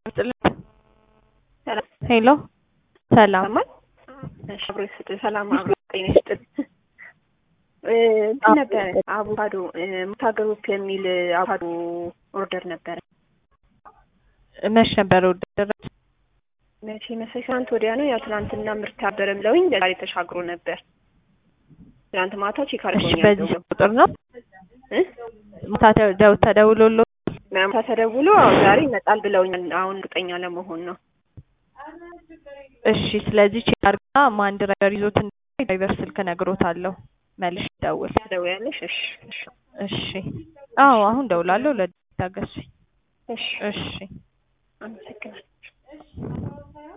ሄሎ ሰላም ሰማል እሺ አብሮ ይስጥ ሰላም አብሮ ጤና ይስጥ እንትን ነበረ አቮካዶ ሙታ ግሩፕ የሚል አቮካዶ ኦርደር ነበረ መች ነበረ ኦርደር መቼ መሰለሽ ትናንት ወዲያ ነው ያው ትናንትና ምርት ነበረ ብለውኝ ዛሬ ተሻግሮ ነበር ትናንት ማታ ቼክ እሺ አድርገውኛል በዚህ ቁጥር ነው እ ማታ ተደው ተደውሎሎ ማታ ተደውሎ አዎ ዛሬ ይመጣል ብለውኛል አሁን እርግጠኛ ለመሆን ነው እሺ ስለዚህ ቼክ አድርጋ ማን ድራይቨር ይዞት እንደሆነ የድራይቨር ስልክ እነግሮታለሁ መልሽ ደውል ትደውያለሽ እሺ እሺ እሺ አዎ አሁን ደውላለሁ ለታገሱኝ እሺ እሺ አመሰግናለሁ